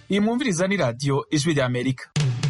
iyi mwumviriza ni radiyo ijwi rya amerika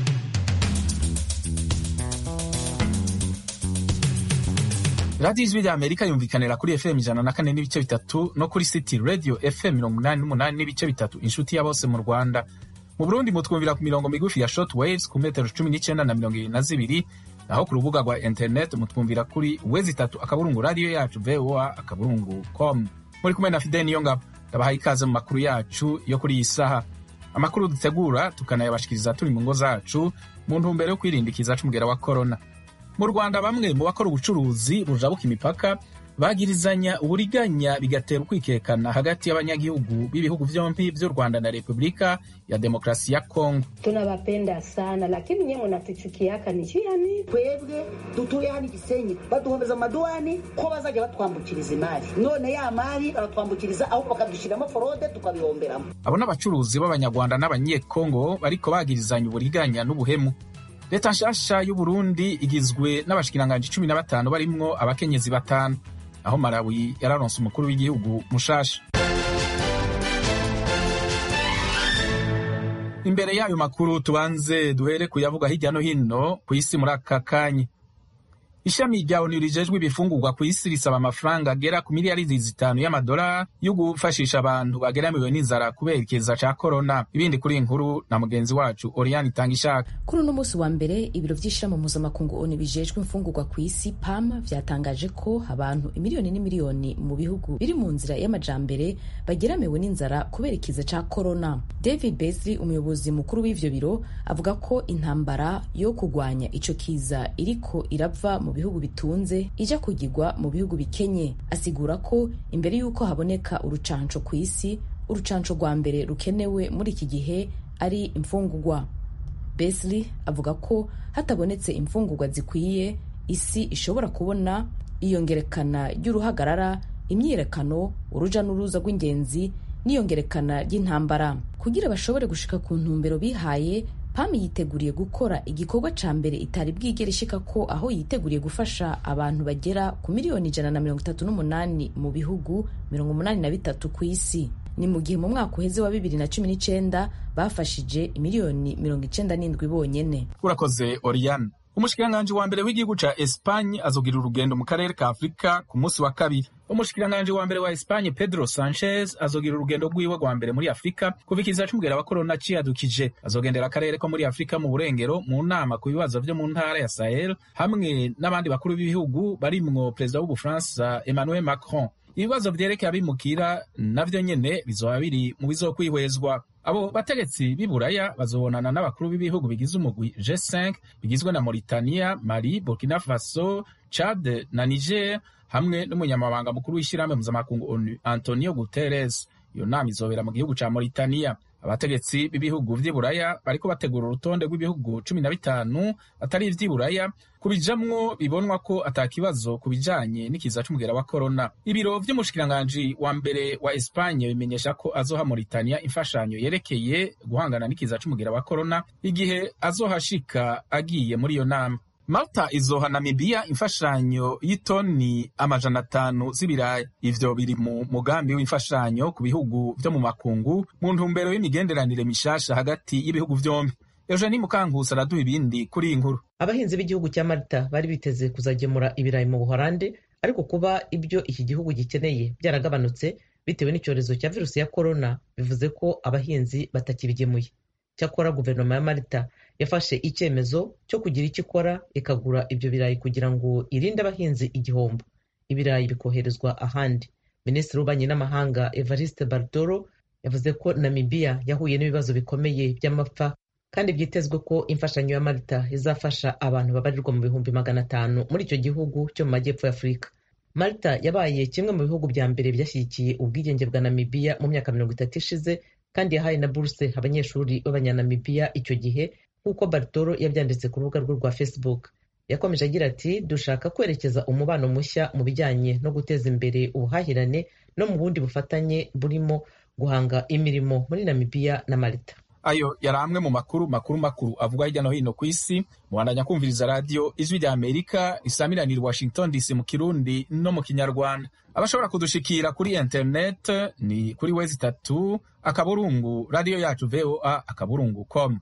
radiyo ijwi rya amerika yumvikanira kuri fm ijana na kane n'ibice bitatu no kuri city radio fm mirongo umunani n'umunani n'ibice bitatu inshuti ya bose mu rwanda mu burundi mutwumvira ku mirongo migufi ya short waves ku metero cumi n'icyenda na mirongo irindwi na zibiri naho ku rubuga rwa internet mutwumvira kuri wezi itatu akaburungu radiyo yacu voa akaburungu com muri kumwe na fideni niyo ngabo ndabahaye ikaze mu makuru yacu yo kuri iyi saha amakuru dutegura tukanayabashikiriza turi mu ngo zacu mu ntumbero yo kwirinda ikiza c'umugera wa korona mu rwanda bamwe mu bakora ubucuruzi bujabuka imipaka bagirizanya uburiganya bigatera ukwikekana hagati y'abanyagihugu b'ibihugu vyompi vy'u rwanda na repubulika ya demokrasi ya kongo tunawapenda sana lakini nyewe mnatuchukiaka ni yani twebwe dutuye hano igisenyi baduhomeza amaduwani ko bazajya batwambukiriza imari none ya mari baratwambukiriza ahubwo bakadushyiramo forode tukabihomberamo abo n'abacuruzi b'abanyarwanda n'abanyekongo bariko bagirizanya uburiganya n'ubuhemu leta nshasha y'uburundi igizwe n'abashikiranganji cumi na batanu barimwo abakenyezi batanu aho malawi yararonse umukuru w'igihugu mushasha imbere y'ayo makuru tubanze duhere kuyavuga hirya no hino ku isi muri aka kanya ishami rya onu rijejwe ibifungurwa ku isi risaba amafaranga agera ku miliyaridi zitanu y'amadolari yo gufashisha abantu bageramiwe n'inzara kubera ikiza ca korona ibindi kuri iyi nkuru na mugenzi wacu oriyani itanga ishaka kuri uno munsi wa mbere ibiro vy'ishirahamwe mpuzamakungu onu bijejwe imfungurwa ku isi pam vyatangaje ko abantu imiliyoni n'imiliyoni mu bihugu biri mu nzira y'amajambere bageramiwe n'inzara kubera ikiza ca korona david beasley umuyobozi mukuru w'ivyo biro avuga ko intambara yo kugwanya ico kiza iriko irava mu bihugu bitunze ija kugirwa mu bihugu bikenye asigura ko imbere y'uko haboneka urucanco ku isi urucanco rwa mbere rukenewe muri iki gihe ari imfungurwa Beasley avuga ko hatabonetse imfungurwa zikwiye isi ishobora kubona iyongerekana ry'uruhagarara imyiyerekano uruja n'uruza rw'ingenzi n'iyongerekana ry'intambara kugira bashobore gushika ku ntumbero bihaye pam yiteguriye gukora igikorwa ca mbere itari bwigera ishika ko aho yiteguriye gufasha abantu bagera ku miliyoni ijana na mirongo itatu n'umunani mu bihugu mirongo umunani na bitatu ku isi ni mu gihe mu mwaka uheze wa bibiri na cumi n'icenda bafashije imiliyoni mirongo icenda n'indwi bonyene urakoze oriyane umushikiranganji wa mbere w'igihugu ca espanye azogira urugendo mu karere ka afurika ku munsi wa kabiri umushikiranganji wa mbere wa espanye pedro sanchez azogira urugendo rwiwe rwa mbere muri afurika kuva ikiza c'umugera wa korona ciyadukije azogendera akarere ko muri afurika mu burengero mu nama ku bibazo vyo mu ntara ya sahel hamwe n'abandi bakuru b'ibihugu barimwo perezida w'ubufaransa emmanuel macron ibibazo vyerekeye abimukira navyo nyene bizoba biri mu bizokwihwezwa abo bategetsi b'i buraya bazobonana n'abakuru b'ibihugu bigize umugwi G5 bigizwe na Mauritania, Mali, Burkina Faso, Chad na Niger hamwe n'umunyamabanga mukuru w'ishyirahamwe mpuzamakungu ONU Antonio Guterres. Iyo nama izobera mu gihugu ca Mauritania. abategetsi b'ibihugu vy'i buraya bariko bategura urutonde rw'ibihugu cumi na bitanu atari ivy'i buraya kubijamwo bibonwa ko ata kibazo ku bijanye n'ikiza c'umugera wa korona ibiro vy'umushikiranganji wa mbere wa espanye bimenyesha ko azoha mauritania imfashanyo yerekeye guhangana n'ikiza c'umugera wa korona igihe azohashika agiye muri iyo nama malta izoha namibiya imfashanyo y'itoni amajana atanu z'ibirayi ivyo biri mu mugambi w'imfashanyo ku bihugu vyo mu makungu mu ntumbero y'imigenderanire mishasha hagati y'ibihugu vyombi eugeni mukankusi araduha ibindi kuri iyi nkuru abahinzi b'igihugu cya malta bari biteze kuzagemura ibirayi mu buhorande ariko kuba ibyo iki gihugu gikeneye byaragabanutse bitewe n'icyorezo cya virusi ya korona bivuze ko abahinzi batakibigemuye cyakora guverinoma ya malta yafashe icyemezo cyo kugira icyo ikora ikagura ibyo birayi kugira ngo irinde abahinzi igihombo ibirayi bikoherezwa ahandi minisitiri w'ububanyi n'amahanga evariste bardoro yavuze ko namibiya yahuye n'ibibazo bikomeye by'amapfa kandi byitezwe ko imfashanyo ya malta izafasha abantu babarirwa mu bihumbi magana atanu muri icyo gihugu cyo mu majyepfo ya afurika malta yabaye kimwe mu bihugu bya mbere byashyigikiye ubwigenge bwa namibiya mu myaka mirongo itatu ishize kandi yahaye na buruse abanyeshuri b'abanyanamibiya icyo gihe nk'uko bartoro yabyanditse ku rubuga rwe rwa facebook yakomeje agira ati dushaka kwerekeza umubano mushya mu bijyanye no guteza imbere ubuhahirane no mu bundi bufatanye burimo guhanga imirimo muri namibiya na malta ayo yari amwe mu makuru makuru makuru avugwa hirya no hino ku isi mubandanya kumviriza radiyo ijwi rya amerika risamiranira washington dc mu kirundi no mu kinyarwanda abashobora kudushikira kuri internet ni kuri wezi itatu akaburungu radiyo yacu voa akaburungu com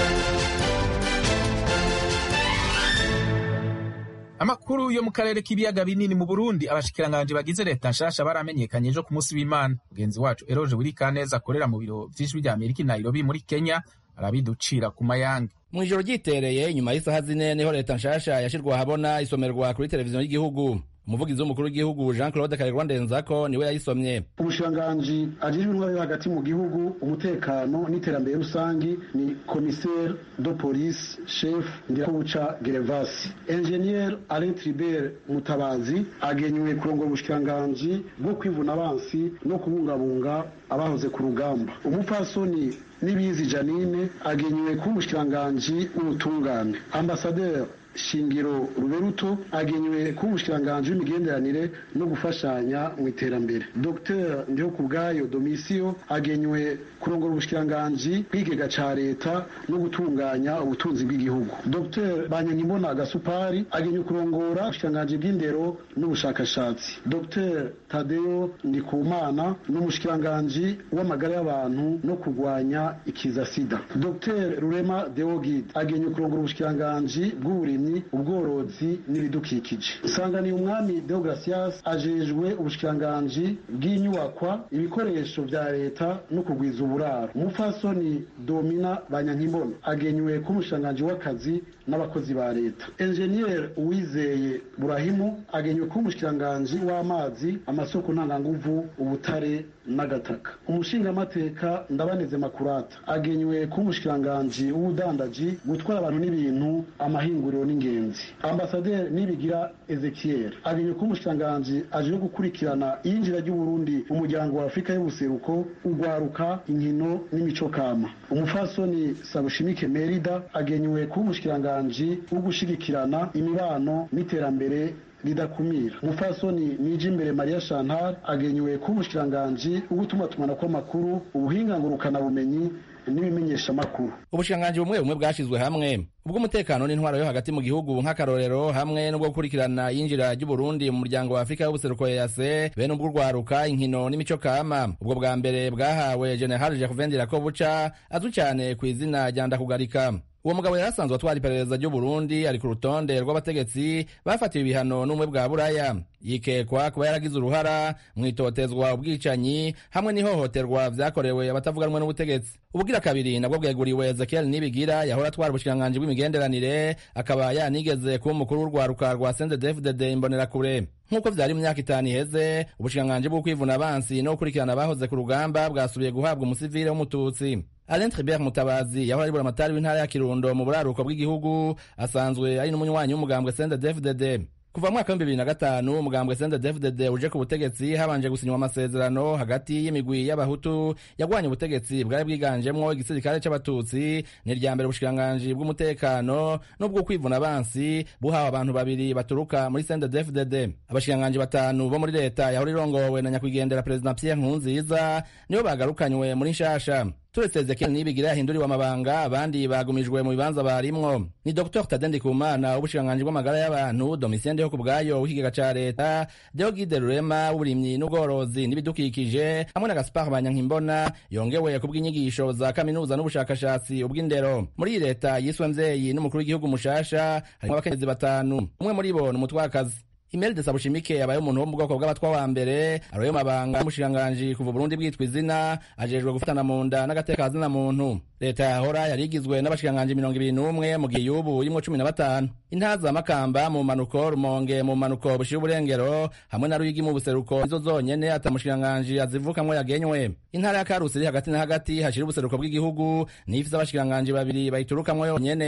amakuru yo mu karere k'ibiyaga binini mu burundi abashikiranganji bagize leta nshasha baramenyekanye ejo ku munsi w'imana mugenzi wacu eroje wirikaneza akorera mu biro vy'ijwi rya amerika i nairobi muri kenya arabiducira ku mayanga mu ijoro ryitereye inyuma y'isaha zine niho leta nshasha yashirwa ahabona isomerwa kuri televiziyo y'igihugu umuvugizi w'umukuru w'igihugu jean claude karegwa ndenzako niwe yayisomye umushikiranganji ajejwe intwaro yo hagati mu gihugu umutekano n'iterambere rusangi ni commissaire de police chef ndirakubuca gerevasi ingenier alain tribert mutabazi agenywe kurongora ubushikiranganji bwo kwivuna abansi no kubungabunga abahoze ku rugamba umupfasoni nibizi janine agenywe kuba umushikiranganji w'ubutungane ambasaderi shingiro ruberuto agenywe kuba umushikiranganji w'imigenderanire no gufashanya mu iterambere dr ndihokubwayo domisiyo agenywe kurongora ubushikiranganji bw'ikigega ca leta no gutunganya ubutunzi bw'igihugu dr banyankimbona gasupari agenywe kurongora ubushikiranganji bw'indero n'ubushakashatsi dr tadeyo ndikumana n'umushikiranganji w'amagara y'abantu no kurwanya ikiza sida dr rurema deogid agenywe kurongora ubushikiranganji bw'uburimyi ubworozi n'ibidukikije isanganiye umwami deogratias ajejwe ubushikiranganji bw'inyubakwa ibikoresho vya leta no kugwiza uburaro umupfasoni domina banyankimbona agenywe k'umushikiranganji w'akazi n'abakozi ba leta enjeniyeri uwizeye burahimu agenywe k'umushikiranganji w'amazi amasoko ntanganguvu ubutare n'agataka umushingamateka ndabaneze makurata agenywe k'umushikiranganji w'ubudandaji gutwara abantu n'ibintu amahinguriro n'ingenzi ambasaderi nibigira ezekiel agenywe k'umushikiranganji aje gukurikirana iyinjira ry'uburundi mu muryango wa afurika y'ubuseruko ugwaruka inkino n'imico kama umupfasoni sabushimike merida agenywe k'umushikiranganji wo gushigikirana imibano n'iterambere ridakumira umupfasoni nije imbere mariya chantal agenywe kuba umushikiranganji wo gutumatumanako kw'amakuru ubuhinga ngurukanabumenyi n'ibimenyeshamakuru ubushikiranganji bumwe bumwe bwashizwe hamwe ubw'umutekano n'intwaro yo hagati mu gihugu nk'akarorero hamwe n'ubwo gukurikirana yinjira ry'uburundi mu muryango wa afurika y'ubuseruko yase bene ubw'urwaruka inkino n'imico kama ubwo bwa mbere bwahawe general jacques ko buca azwi cyane ku izina rya ndakugarika uwo mugabo yari asanzwe atwara iperereza ry'uburundi ari ku rutonde rw'abategetsi bafatiwe ibihano n'ubumwe bwa buraya yikekwa kuba yaragize uruhara mu itotezwa ubwicanyi hamwe n'ihohoterwa vyakorewe abatavuga rumwe n'ubutegetsi ubugira kabiri nabwo bweguriwe ezekiel nibigira yahora atwara ubushikiranganji bw'imigenderanire akaba yanigeze kuba umukuru w'urwaruka rwa sendedefdd imbonerakure nk'uko vyari mu myaka itanu iheze ubushikiranganji bwo kwivuna abansi no gukurikirana abahoze ku rugamba bwasubiye guhabwa umusivile w'umututsi Alain Tribert Mutabazi yahora ari buramatari w'intara ya Kirundo mu buraruko bw'igihugu asanzwe ari n'umunywanyi w'umugambwe CNDD-FDD kuva mu mwaka w'ibihumbi bibiri na gatanu umugambwe CNDD-FDD uje ku butegetsi habanje gusinywa amasezerano hagati y'imigwi y'abahutu yagwanye ubutegetsi bwari bwiganjemwo igisirikare c'abatutsi ni irya mbere ubushikiranganji bw'umutekano n'ubwo kwivuna abansi buhawe abantu babiri baturuka muri CNDD-FDD abashikiranganji batanu bo muri leta yahora irongowe na nyakwigendera perezida Pierre Nkurunziza nibo bagarukanywe muri nshasha turetse Ezekiel Nibigira yahinduriwe amabanga abandi bagumijwe mu bibanza barimwo ni Dr Tade Ndikumana w'ubushikiranganji bw'amagara y'abantu Domitien Ndeho kubwayo w'ikigega ca leta Deogide Rurema w'uburimyi n'ubworozi n'ibidukikije hamwe na Gaspard Banyankimbona yongewe kubw'inyigisho za kaminuza n'ubushakashatsi ubw'indero muri iyi leta yiswe mvyeyi n'umukuru w'igihugu mushasha harimwo abakenyezi batanu umwe muri bo ni umutwakazi Imeli de Sabushimike yabaye umuntu wo mu bwoko bw'abatwa wa mbere aroye mabanga y'umushikiranganji kuva Burundi bwitwa izina ajejwe gufatana mu nda n'agateka zina muntu leta yahora yari igizwe n'abashikiranganji mirongo ibiri n'umwe mu gihe y'ubu irimwo cumi na batanu intaza makamba mu manuko rumonge mu manuko bushira uburengero hamwe na ruyigi mu buseruko izo zonyene ata mushikiranganji azivukamwo yagenywe intara ya karusi iri hagati na hagati hashira ubuseruko bw'igihugu niyo ifise abashikiranganji babiri bayiturukamwo yonyene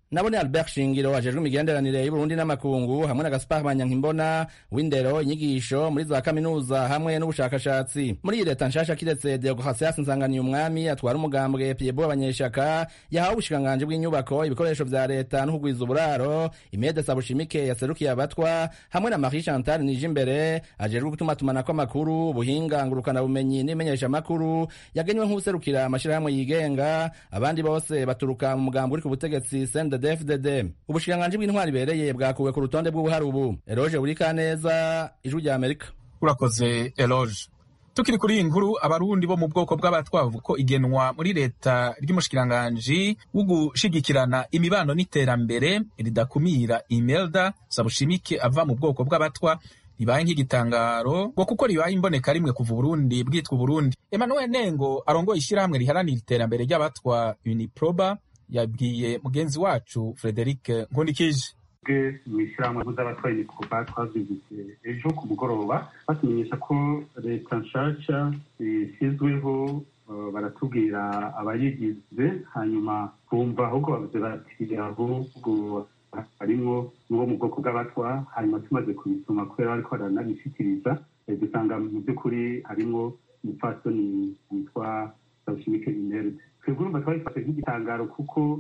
nabone albert shingiro ajejwe imigenderanire y'uburundi n'amakungu hamwe na gaspar manyankimbona w'indero inyigisho muri za kaminuza hamwe n'ubushakashatsi muri iyi leta nshasha kiretse deogratias nsanganiye umwami atwara umugambwe piebo abanyeshaka yahawe ubushikiranganji bw'inyubako ibikoresho vya leta n'ukugwiza uburaro imede sabushimike yaserukiye abatwa hamwe na marie chantal nije imbere ajejwe gutumatumanako amakuru ubuhinga ngurukana bumenyi n'imenyeshamakuru yagenywe nk'userukira amashirahamwe yigenga abandi bose baturuka mu mugambo uri ku butegetsi sende DFDD ubushikiranganji bw'intwari ibereye bwakuwe ku rutonde bw'ubuhari ubu eroge buri kaneza ijwi rya amerika urakoze eloge tukiri kuri iyi nkuru abarundi bo mu bwoko bw'abatwavu ko igenwa muri leta ry'umushikiranganji wo gushigikirana imibano n'iterambere ridakumira imelda sabushimike ava mu bwoko bw'abatwa ribaye nk'igitangaro ngo kuko ribaye imboneka rimwe kuva uburundi bwitwa uburundi emmanuel nengo arongoye ishyirahamwe riharanira iterambere ry'abatwa uniproba yabwiye mugenzi wacu frederic nkundikije bwe mu ishyirahamwe mpuz'abatwaye imikuba twazigize ejo ku mugoroba batumenyesha ko leta nshasha ishyizweho baratubwira abayigize hanyuma bumva ahubwo bavuze bati ahubwo harimwo n'uwo mu bwoko bw'abatwa hanyuma tumaze kubisoma kubera bariko baranabishikiriza dusanga mu by'ukuri harimwo umupfasoni witwa sabushimike inerde twebwe urumva twabifashe nk'igitangaro kuko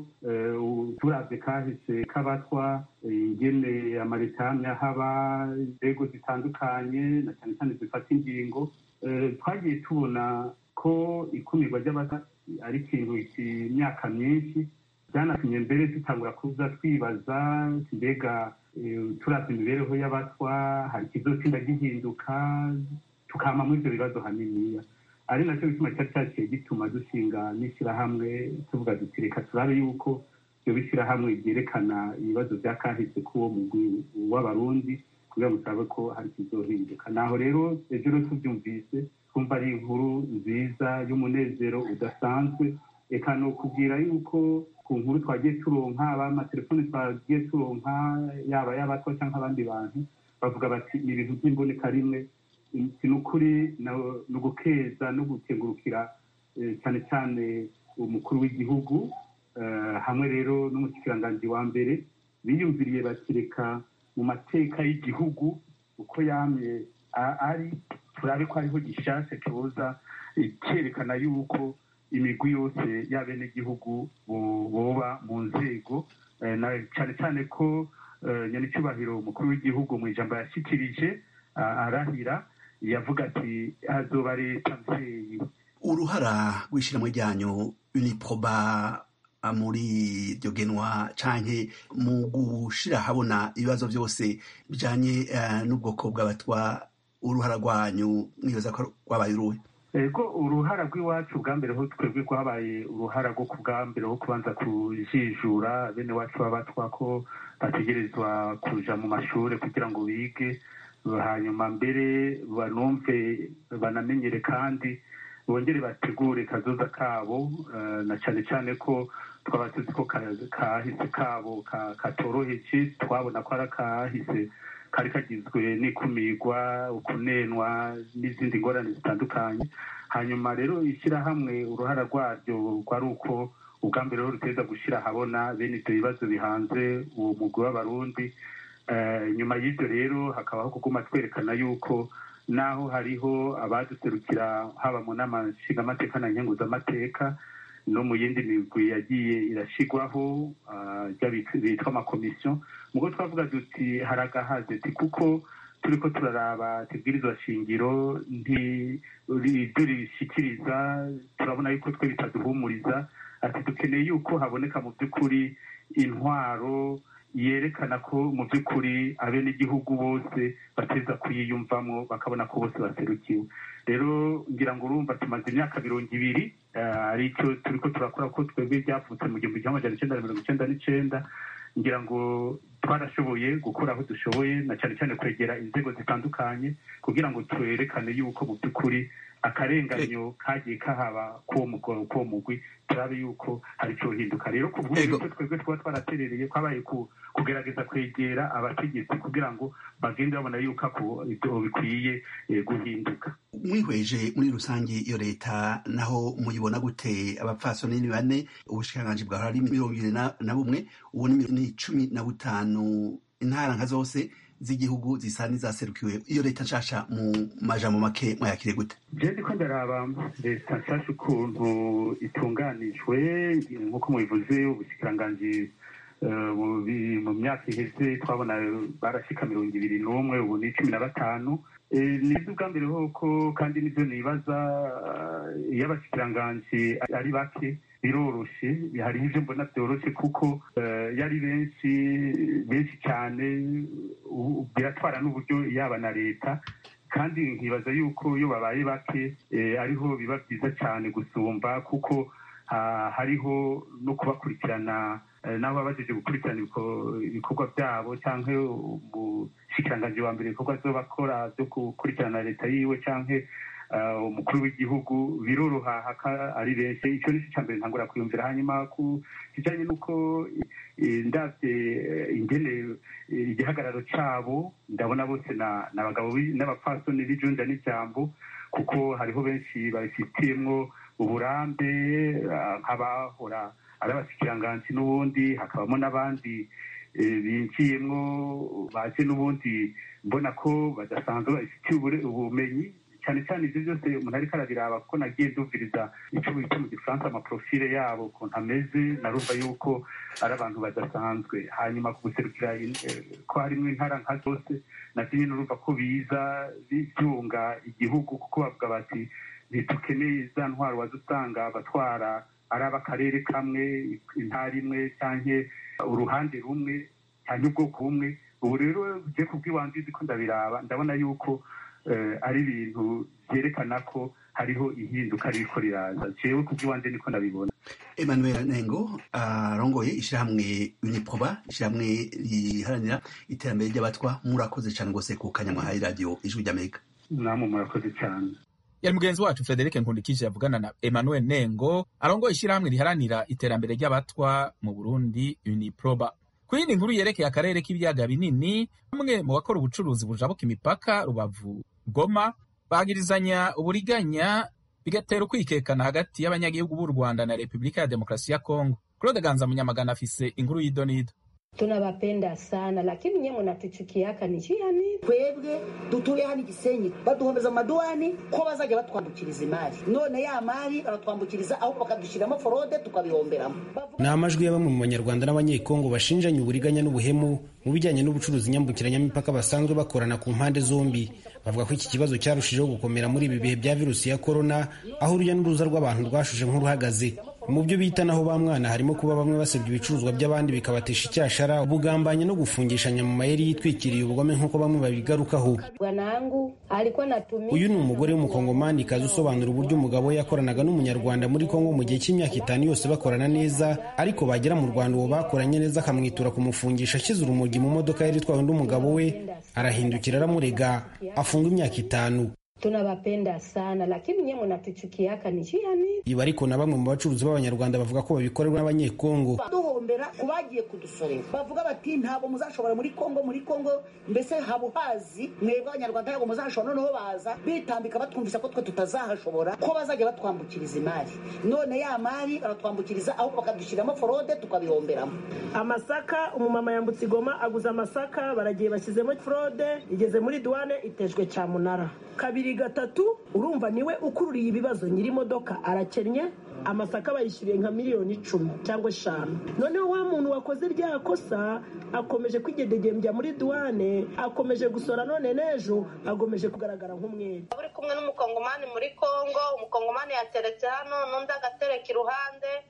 turavye kahise k'abatwa ingene amaretanya haba inzego zitandukanye na cyane cyane zifata ingingo twagiye tubona ko ikumirwa ry'abata ari ikintu imyaka myinshi byanatumye mbere dutangura kuza twibaza mbega turavye imibereho y'abatwa hari ikizotsinda gihinduka tukama muri ivyo bibazo haniniya ari nacyo bituma cyari cyaciye gituma dushinga n'ishyirahamwe tuvuga duti reka turabe yuko ibyo bishyirahamwe byerekana ibibazo bya kahise k'uwo mugwi w'abarundi kugira ngo turabe ko hari ikizohinduka naho rero ejo rero tubyumvise twumva ari inkuru nziza y'umunezero udasanzwe reka ni ukubwira yuko ku nkuru twagiye turonka amatelefoni twagiye turonka yaba y'abatwa cyangwa abandi bantu bavuga bati ni ibintu by'imboneka rimwe ni ukuri ni ugukeza no gukengurukira cyane cyane umukuru w'igihugu hamwe rero n'umushikiranganji wa mbere biyumviriye bakireka mu mateka y'igihugu uko yamye ari turabe ko ariho gishasha kibuza cyerekana yuko imigwi yose y'abenegihugu boba mu nzego cyane cyane ko nyanicyubahiro umukuru w'igihugu mu ijambo yashyikirije arahira yavuga ati hazoba leta mvyeyi uruhara rw'ishyirahamwe ryanyu uniproba muri iryo genwa canke mu gushira habona ibibazo byose bijanye n'ubwoko bw'abatwa uruhara rwanyu mwibaza ko rwabaye uruhe ego uruhara rw'iwacu bwa mbere ho twebwe rwabaye uruhara rwo ku bwa mbere ho kubanza kujijura bene wacu b'abatwa ko bategerezwa kuja mu mashuri kugira ngo bige hanyuma mbere banumve banamenyere kandi bongere bategure kazoza kabo na cyane cyane ko twaba tuzi ko kahise kabo katoroheje twabona ko ari akahise kari kagizwe n'ikumirwa ukunenwa n'izindi ngorane zitandukanye hanyuma rero ishyirahamwe uruhara rwaryo rwari uko ubwa mbere rero ruteza gushyira ahabona bene ibyo bibazo bihanze uwo mugwi w'abarundi nyuma y'ibyo rero hakabaho kuguma twerekana yuko naho hariho abaduserukira haba mu nama nshingamateka na nkenguzamateka no mu yindi migwi yagiye irashyirwaho bitwa amakomisiyo mugo twavuga duti hari agahaze kuko turi ko turaraba tubwirizwa shingiro ibyo rishyikiriza turabona yuko twe bitaduhumuriza ati dukeneye yuko haboneka mu by'ukuri intwaro yerekana ko mu by'ukuri abenegihugu bose bateza kuyiyumvamo bakabona ko bose baserukiwe rero ngira ngo urumva tumaze imyaka mirongo ibiri aricyo turi ko turakora ko twebwe byavutse mu gihumbi kimwe amajana icyenda na mirongo icyenda n'icyenda ngira ngo twarashoboye gukora aho dushoboye na cyane cyane kwegera inzego zitandukanye kugira ngo twerekane yuko mu by'ukuri akarenganyo kagiye kahaba k'uwo mugwi turabe yuko hari icyo hinduka rero ku bw'uburyo twebwe twaba twaraterereye kwabaye kugerageza kwegera abategetsi kugira ngo bagende babona yuko ibyo bikwiye guhinduka mwihweje muri rusange iyo leta naho muyibona gute abapfasoni ni bane ubushikiranganji bwahora ari mirongo ibiri na bumwe ubu ni cumi na butanu intara nka zose z'igihugu zisa n'izaserukiwe iyo leta nshasha mu majambo make mwayakire gute je ndiko ndaraba leta nshasha ukuntu itunganijwe nk'uko mubivuze ubushikiranganji mu myaka iheze twabona barashika mirongo ibiri n'umwe ubu ni cumi na batanu nibyo ubwa mbere hoko kandi nibyo nibaza iyo abashikiranganji ari bake biroroshe hariho ibyo mbona byoroshe kuko yari benshi benshi cyane biratwara n'uburyo yaba na leta kandi nkibaza yuko iyo babaye bake ariho biba byiza cyane gusumba kuko hariho no kubakurikirana nabo baba bajeje gukurikirana ibikorwa byabo cyangwa umushikiranganji wa mbere ibikorwa byo bakora byo gukurikirana leta yiwe cyangwa umukuru w'igihugu biroroha ari benshi icyo ni cyo mbere ntangura kwiyumvira hanyuma ku kijyanye n'uko ndabye ingene igihagararo cyabo ndabona bose ni abagabo n'abapfasoni b'ijunda n'ijambo kuko hariho benshi babifitiyemo uburambe nk'abahora ari abashikiranganji n'ubundi hakabamo n'abandi binjiyemo baje n'ubundi mbona ko badasanzwe babifitiye ubumenyi cyane cyane ibyo byose umuntu ariko arabiraba kuko nagiye ndumviriza icyo bita mu gifaransa amaprofile yabo ukuntu ameze narumva yuko ari abantu badasanzwe hanyuma ku guserukira ko harimo intara nka zose nabyo nyine urumva ko biza byunga igihugu kuko bavuga bati ntitukeneye za ntwaro wazusanga abatwara ari ab'akarere kamwe intara imwe cyangwa uruhande rumwe cyangwa ubwoko bumwe ubu rero ugiye kubw'iwanjye uzi ko ndabiraba ndabona yuko ari ibintu byerekana ko hariho ihinduka ririko riraza jewe kubw'iwanjye niko ndabibona emmanuel nengo arongoye ishyirahamwe uniproba ishyirahamwe riharanira iterambere ry'abatwa murakoze cyane rwose ku kanyamwahaye radiyo ijwi ry'amerika namwe murakoze cyane yari mugenzi wacu frederic nkundikije yavugana na emmanuel nengo arongoye ishyirahamwe riharanira iterambere ry'abatwa mu burundi uniproba ku yindi nkuru yerekeye akarere k'ibiyaga binini bamwe mu bakora ubucuruzi bujabuka imipaka rubavu goma bagirizanya uburiganya bigatera ukwikekana hagati y'abanyagihugu b'u rwanda na repubulika ya demokarasi ya kongo claude ganza munyamagana afise inkuru y'idonido tunabapenda sana lakini nyewe mnatuchukiaka ni yani twebwe dutuye hano igisenyi baduhomeza amaduwani ko bazajya batwambukiriza imari none ya mari baratwambukiriza ahubwo bakadushyiramo forode tukabihomberamo ni amajwi ya bamwe mu banyarwanda n'abanyekongo bashinjanya uburiganya n'ubuhemu mu bijyanye n'ubucuruzi nyambukiranyamipaka basanzwe bakorana ku mpande zombi bavuga ko iki kibazo cyarushijeho gukomera muri ibi bihe bya virusi ya korona aho urujya n'uruza rw'abantu rwashuje nk'uruhagaze mu byo bita naho ba mwana harimo kuba bamwe basebya ibicuruzwa by'abandi bikabatesha icyashara ubugambanyi no gufungishanya mu mayeri yitwikiriye ubugome nk'uko bamwe babigarukaho bwanangu alikuwa natumia uyu ni umugore w'umukongomani kazi usobanura uburyo umugabo we yakoranaga n'umunyarwanda muri kongo mu gihe cy'imyaka itanu yose bakorana neza ariko bagera mu rwanda uwo bakoranye neza akamwitura kumufungisha ashyize urumogi mu modoka yari itwawe n'umugabo we arahindukira aramurega afunga imyaka itanu tunabapenda sana lakini nyewe mnatuchukiaka ni yani ibi ariko na bamwe mu bacuruzi b'abanyarwanda bavuga ko babikorerwa n'abanyekongo duhombera ku bagiye kudusorera bavuga bati ntabwo muzashobora muri kongo muri kongo mbese habuhazi mwebwe abanyarwanda ntabwo muzashobora noneho baza bitambika batwumvisa ko twe tutazahashobora ko bazajya batwambukiriza imari none ya mari baratwambukiriza ahubwo bakadushyiramo forode tukabihomberamo amasaka umumama yambutse igoma aguze amasaka baragiye bashyizemo forode igeze muri duwane itejwe cyamunara kabiri gatatu urumva niwe ukururiye ibibazo nyiri imodoka arakennye amasaka bayishyuriye nka miliyoni icumi cyangwa eshanu noneho wa muntu wakoze rya kosa akomeje kwigedegembya muri duwane akomeje gusora none n'ejo akomeje kugaragara nk'umwere uri kumwe n'umukongomani muri kongo umukongomani yateretse hano n'undi agatereka iruhande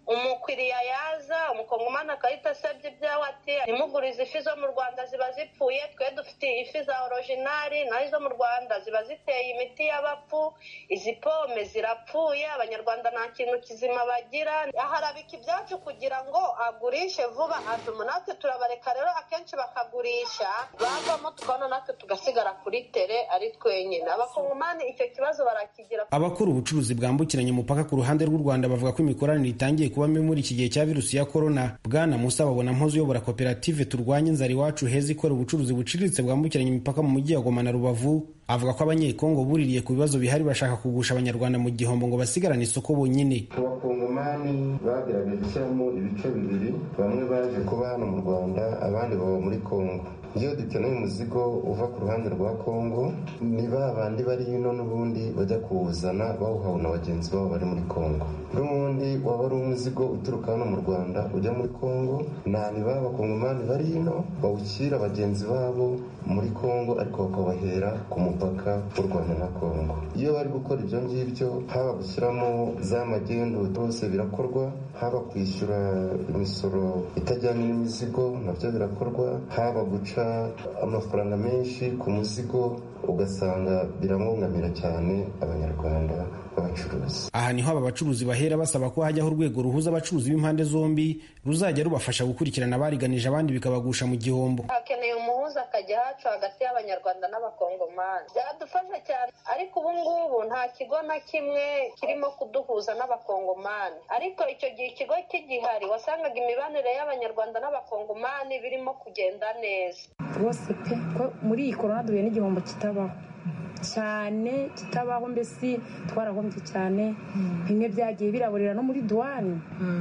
umukiriya yaza umukongomani akahita asabye ibyawe ati ntimugurize ifi zo mu rwanda ziba zipfuye twe dufite ifi za orojinari naho izo mu rwanda ziba ziteye imiti y'abapfu izi pome zirapfuye abanyarwanda nta kintu kizima bagira aharabika ibyacu kugira ngo agurishe vuba atuma natwe turabareka rero akenshi bakagurisha bavamo tukabona natwe tugasigara kuri tere ari twenyine abakongomani icyo kibazo barakigira abakora ubucuruzi bwambukiranya umupaka ku ruhande rw'u rwanda bavuga ko imikoranire itangiye kuba mibi muri iki gihe cya virusi ya korona bwana musa babona mpuzu uyobora koperative turwanya inzara iwacu heza ikora ubucuruzi buciriritse bwambukiranya imipaka mu mujyi wa goma na rubavu avuga ko abanyekongo buririye ku bibazo bihari bashaka kugusha abanyarwanda mu gihombo ngo basigarane isoko bonyine abakongomani bagerageje gushyiramo ibice bibiri bamwe baje kuba hano mu rwanda abandi baba muri kongo iyo dukeneye umuzigo uva ku ruhande rwa kongo ni ba bandi bari hino n'ubundi bajya kuwuzana bawuhawe na bagenzi babo bari muri kongo n'ubundi waba ari umuzigo uturuka hano mu rwanda ujya muri kongo nta ni ba bakongomani bari hino bawushyira bagenzi babo muri kongo ariko bakabahera ku mupaka w'u rwanda na kongo iyo bari gukora ibyo ngibyo haba gushyiramo za magendu byose birakorwa haba kwishyura imisoro itajyanye n'imizigo nabyo birakorwa haba guca amafaranga menshi ku muzigo ugasanga biramwungamira cyane abanyarwanda b'abacuruzi aha niho aba bacuruzi bahera basaba ko hajyaho urwego ruhuza abacuruzi b'impande zombi ruzajya rubafasha gukurikirana abariganije abandi bikabagusha mu gihombo hakeneye umuhuza akajya hacu hagati y'abanyarwanda n'abakongomani byadufasha cyane ariko ubu ngubu nta kigo na kimwe kirimo kuduhuza n'abakongomani ariko icyo gihe ikigo kigihari wasangaga imibanire y'abanyarwanda n'abakongomani birimo kugenda neza rwose pe ko muri iyi korona duhuye n'igihombo kitabaho cyane kitabaho mbese twarahombye cyane bimwe byagiye biraburira no muri duwani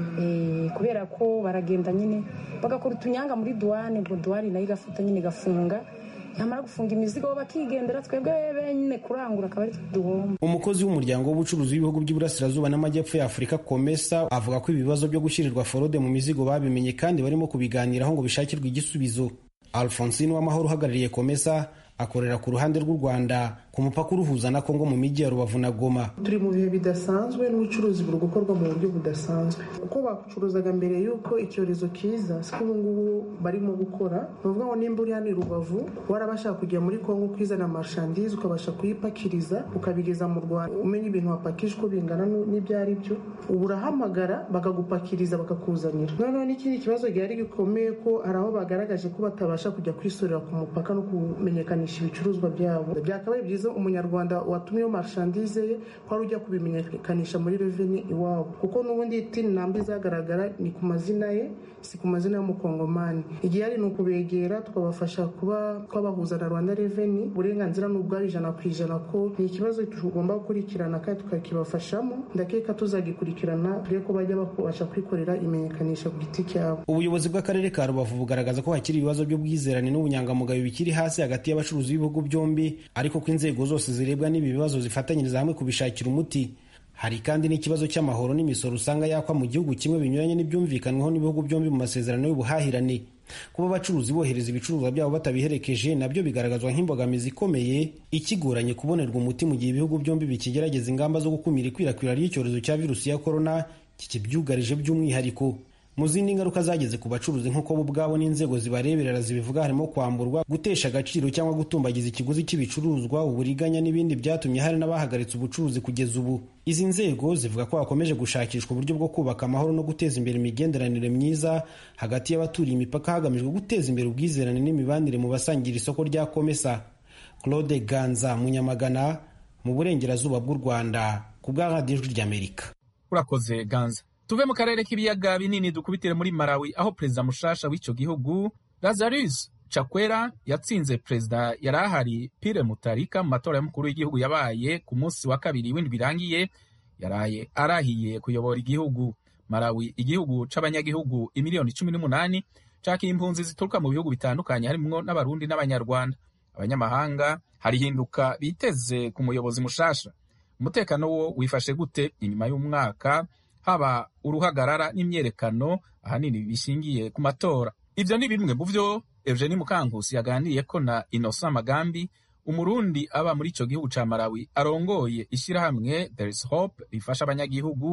kubera ko baragenda nyine bagakora utunyanga muri duwani ubwo duwani nayo igafata nyine igafunga nyamara gufunga imizigo bakigendera twebwe benyine kurangura akaba ari duhomba umukozi w'umuryango w'ubucuruzi w'ibihugu by'iburasirazuba n'amajyepfo ya afurika komesa avuga ko ibibazo byo gushyirirwa forode mu mizigo babimenye kandi barimo kubiganiraho ngo bishakirwe igisubizo alphonsine w'amahoro uhagarariye komesa akorera ku ruhande rw'u rwanda ku mupaka uruhuza na kongo mu mijyi ya rubavu na goma turi mu bihe bidasanzwe n'ubucuruzi buri gukorwa mu buryo budasanzwe uko bacuruzaga mbere y'uko icyorezo kiza siko ubu ngubu barimo gukora ni ukuvuga ngo nimba uri hano i rubavu warabasha kujya muri kongo kwizana amashandizi ukabasha kuyipakiriza ukabigeza mu rwanda umenya ibintu wapakije uko bingana n'ibyo ari byo ubu urahamagara bakagupakiriza bakakuzanira noneho n'ikindi kibazo gihari gikomeye ko hari aho bagaragaje ko batabasha kujya kwisorera ku mupaka no kumenyekanisha ibicuruzwa byabo byakabaye byiza umunyarwanda watumyeho marshandize ye ko ari ujya kubimenyekanisha muri reveni iwabo kuko n'ubundi tini namba izagaragara ni ku mazina ye si ku mazina y'umukongomani igihari ni ukubegera tukabafasha kuba twabahuza na rwanda reveni uburenganzira ni ubwari ijana ku ijana ko ni ikibazo tugomba gukurikirana kandi tukakibafashamo ndakeka tuzagikurikirana turebe ko bajya babasha kwikorera imenyekanisha ku giti cyabo ubuyobozi bw'akarere ka rubavu bugaragaza ko hakiri ibibazo by'ubwizerane n'ubunyangamugayo bikiri hasi hagati y'abacuruzi b'ibihugu byombi ariko ko inzego zose zirebwa n'ibi bibazo zifatanyiriza hamwe kubishakira umuti hari kandi n'ikibazo cy'amahoro n'imisoro usanga yakwa mu gihugu kimwe binyuranye n'ibyumvikanweho n'ibihugu byombi mu masezerano y'ubuhahirane kuba abacuruzi bohereza ibicuruzwa byabo batabiherekeje nabyo bigaragazwa nk'imbogamizi ikomeye ikigoranye kubonerwa umuti mu gihe ibihugu byombi bikigerageza ingamba zo gukumira ikwirakwira ry'icyorezo cya virusi ya korona kikibyugarije by'umwihariko mu zindi ngaruka zageze ku bacuruzi nk'uko bo ubwabo n'inzego zibareberera zibivuga harimo kwamburwa gutesha agaciro cyangwa gutumbagiza ikiguzi cy'ibicuruzwa uburiganya n'ibindi byatumye hari n'abahagaritse ubucuruzi kugeza ubu izi nzego zivuga ko hakomeje gushakishwa uburyo bwo kubaka amahoro no guteza imbere imigenderanire myiza hagati y'abaturiye imipaka hagamijwe guteza imbere ubwizerane n'imibanire mu basangira isoko rya komesa claude ganza munyamagana mu burengerazuba bw'u rwanda ku bwa radiyo ijwi ry'amerika urakoze ganza tuve mu karere k'ibiyaga binini dukubitire muri malawi aho perezida mushasha w'icyo gihugu lazarus chakwera yatsinze perezida yari ahari pire mutarika mu matora y'umukuru w'igihugu yabaye ku munsi wa kabiri w'indwi irangiye yaraye arahiye kuyobora igihugu malawi igihugu c'abanyagihugu imiliyoni cumi n'umunani cakiye impunzi zituruka mu bihugu bitandukanye harimwo n'abarundi n'abanyarwanda abanyamahanga hari hinduka biteze ku muyobozi mushasha umutekano wo wifashe gute inyuma y'umwaka haba uruhagarara n'imyerekano ahanini bishingiye ku matora ivyo ni bimwe mu vyo Eugenie Mukankusi yaganiriyeko na Innocent Magambi umurundi aba muri ico gihugu ca Malawi arongoye ishirahamwe There is Hope rifasha abanyagihugu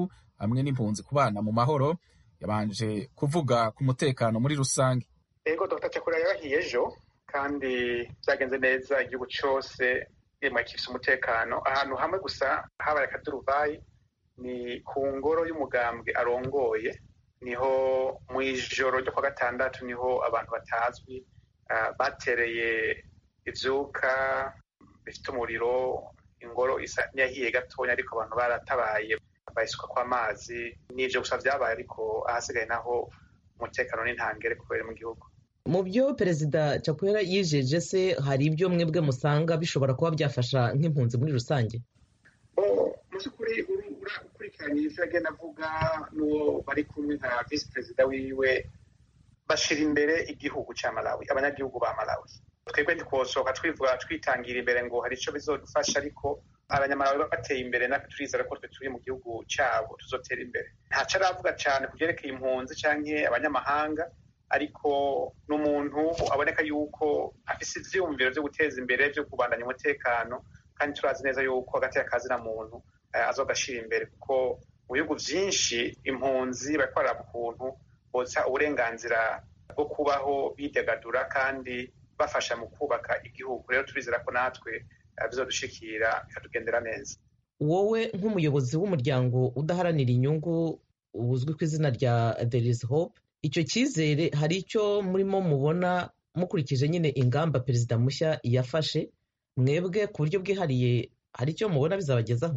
hamwe n'impunzi kubana mu mahoro yabanje kuvuga ku mutekano muri rusange ego dr cyakura yarahiye ejo kandi byagenze neza igihugu cyose yemwe kifite umutekano ahantu hamwe gusa habaye akaduruvayi ni ku ngoro y'umugambwe arongoye niho mu ijoro ryo kwa gatandatu niho abantu batazwi batereye ibyuka bifite umuriro ingoro isa n'iyahiye gatoya ariko abantu baratabaye bayisuka kw'amazi n'ibyo gusa byabaye ariko ahasigaye naho umutekano n'intangere kubera mu gihugu mu byo perezida cakwera yijeje se hari ibyo mwebwe musanga bishobora kuba byafasha nk'impunzi muri rusange mu by'ukuri ukurikiranye ibyo agenda avuga n'uwo bari kumwe nka visi perezida wiwe bashyira imbere igihugu cya malawi abanyagihugu ba malawi twebwe ntikosohoka twivuga twitangira imbere ngo hari icyo bizodufasha ariko abanyamalawi bateye imbere natwe turizera ko twe turi mu gihugu cyabo tuzotera imbere ntacyo aravuga cyane ku byerekeye impunzi cyangwa abanyamahanga ariko ni umuntu aboneka yuko afite ibyiyumviro byo guteza imbere byo kubandanya umutekano kandi turazi neza yuko hagati y'akazi na muntu azogashyira imbere kuko mu bihugu byinshi impunzi barakorera ukuntu botsa uburenganzira bwo kubaho bidagadura kandi bafasha mu kubaka igihugu rero turizera ko natwe bizodushikira bikatugendera neza wowe nk'umuyobozi w'umuryango udaharanira inyungu uzwi ku izina rya there is hope icyo cyizere hari icyo murimo mubona mukurikije nyine ingamba perezida mushya yafashe mwebwe ku buryo bwihariye hari icyo mubona bizabagezaho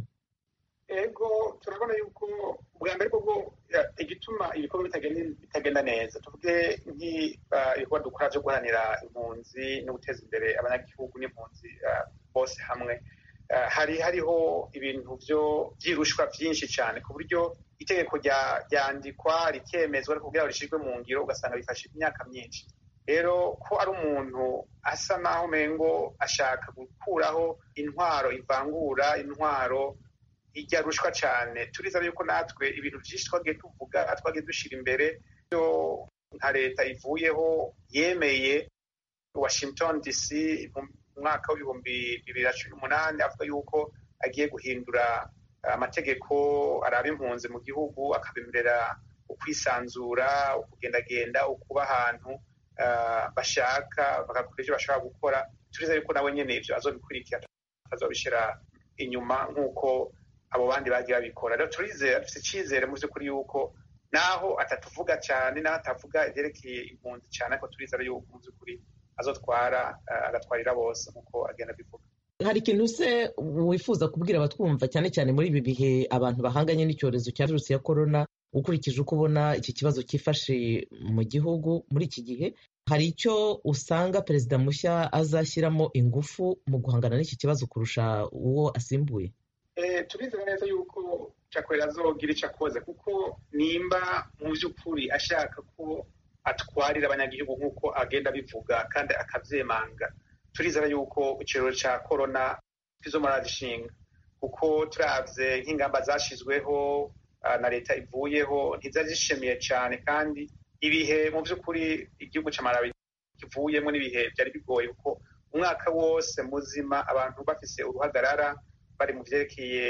ego turabona yuko bwa mbere bwo igituma ibikorwa bitagenda neza tuvuge nk'ibikorwa dukora byo guharanira impunzi no guteza imbere abanyagihugu n'impunzi bose hamwe hari hariho ibintu byo byirushwa byinshi cyane ku buryo itegeko ryandikwa rikemezwa ariko kugira ngo rishyirwe mu ngiro ugasanga bifashe imyaka myinshi rero ko ari umuntu asa naho umengo ashaka gukuraho intwaro ivangura intwaro ijya rushwa cyane turizera yuko natwe ibintu byinshi twagiye tuvuga twagiye dushyira imbere byo nka leta ivuyeho yemeye washington dc mu mwaka w'ibihumbi bibiri na cumi n'umunani avuga yuko agiye guhindura amategeko araba impunzi mu gihugu akabemerera ukwisanzura ukugendagenda ukuba ahantu bashaka bagakora ibyo bashobora gukora turizera yuko nawe nyine ibyo azobikurikira atazobishyira inyuma nk'uko abo bandi bagiye babikora rero turizera dufite icyizere mu by'ukuri yuko naho atatuvuga cyane naho atavuga ibyerekeye impunzi cyane ariko turizera yuko mu by'ukuri azotwara agatwarira bose nk'uko agenda abivuga hari ikintu se wifuza kubwira abatwumva cyane cyane muri ibi bihe abantu bahanganye n'icyorezo cya virusi ya korona ukurikije uko ubona iki kibazo cyifashe mu gihugu muri iki gihe hari icyo usanga perezida mushya azashyiramo ingufu mu guhangana n'iki kibazo kurusha uwo asimbuye turizera neza yuko cakwera azogira icyo akoze kuko nimba mu by'ukuri ashaka ko atwarira abanyagihugu nk'uko agenda abivuga kandi akabyemanga turizera yuko ikiraro cya korona kizomara gishinga kuko turabye nk'ingamba zashyizweho na leta ivuyeho ntizari zishimiye cyane kandi ibihe mu by'ukuri igihugu cya malawi kivuyemo n'ibihe byari bigoye kuko umwaka wose muzima abantu bafise uruhagarara bari mu byerekeye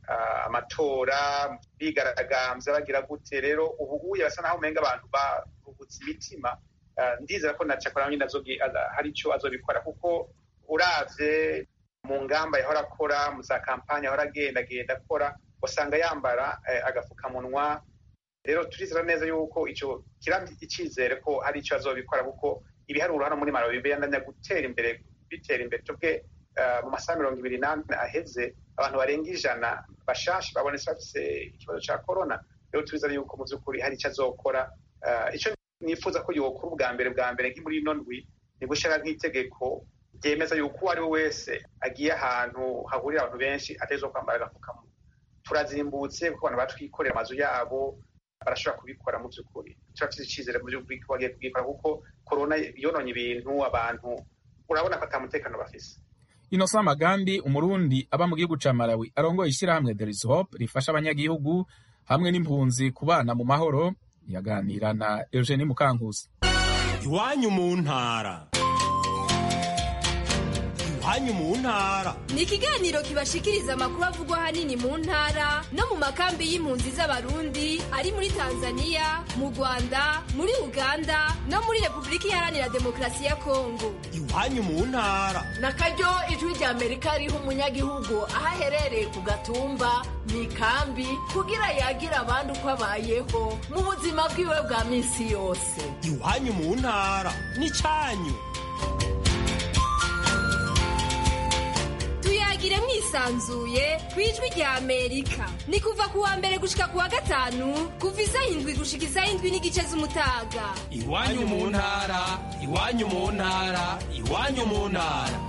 amatora bigaragambya bagira gute rero ubu uye basa naho umenga abantu baruhutse imitima ndizera ko na cakora nyine hari icyo azobikora kuko uravye mu ngamba yahora akora mu za kampani yahora agenda agenda akora usanga yambara agapfukamunwa rero turizera neza yuko icyo kiramye icyizere ko hari icyo azobikora kuko ibiharuro hano muri malawi bibandanya gutera imbere bitera imbere tubwe mu masaha mirongo ibiri n'ane aheze abantu barenga ijana bashasha babonetse bafise ikibazo cya korona rero turizera yuko mu by'ukuri hari icyo azokora icyo nifuza ko yokora ubwa mbere bwa mbere nk'imuri ino ndwi ni gushyira nk'itegeko ryemeza yuko uwo ari we wese agiye ahantu hahurira abantu benshi ateza kwambara agapfukamunwa turazimbutse kuko abantu batwikorera amazu yabo barashobora kubikora mu by'ukuri turafite icyizere mu by'ukuri ko bagiye kubikora kuko korona yononye ibintu abantu urabona ko atamutekano bafise Innocent Magambi umurundi aba mu gihugu ca Malawi arongoye ishyirahamwe There is Hope rifasha abanyagihugu hamwe n'impunzi kubana mu mahoro yaganira na Eugenie Mukankusi iwanyu mu ntara iwanyu mu ntara ni ikiganiro kibashikiriza amakuru avugwa ahanini mu ntara no mu makambi y'impunzi z'abarundi ari muri tanzania mu rwanda muri uganda no muri repubulika iharanira demokarasi ya kongo iwanyu mu ntara na karyo ijwi rya amerika riha umunyagihugu aho aherereye ku gatumba mu ikambi kugira yagira abandi uko abayeho mu buzima bwiwe bwa minsi yose iwanyu mu ntara n'icyanyu tuyagire mwisanzuye ku ijwi rya amerika ni kuva ku wa mbere gushika ku wa gatanu kuva isaha indwi gushika isaha indwi n'igice z'umutaga iwanyu mu ntara iwanyu mu ntara iwanyu mu ntara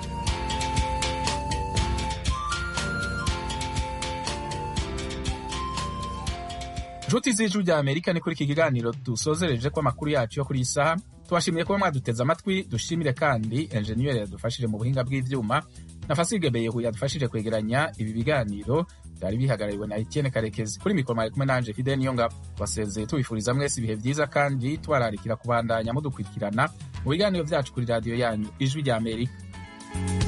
inshuti z'ijwi rya amerika ni kuri iki kiganiro dusozereje ko amakuru yacu yo kuri iyi saha tubashimiye kuba mwaduteze amatwi dushimire kandi enjeniyeri yadufashije mu buhinga bw'ibyuma na fasige beyehu yadufashije kwegeranya ibi biganiro byari bihagarariwe na etienne karekezi kuri mikoro mwari kumwe nanje fide niyo ngabo basezeye tubifuriza mwese ibihe byiza kandi tubararikira kubandanya mudukurikirana mu biganiro byacu kuri radiyo yanyu ijwi rya amerika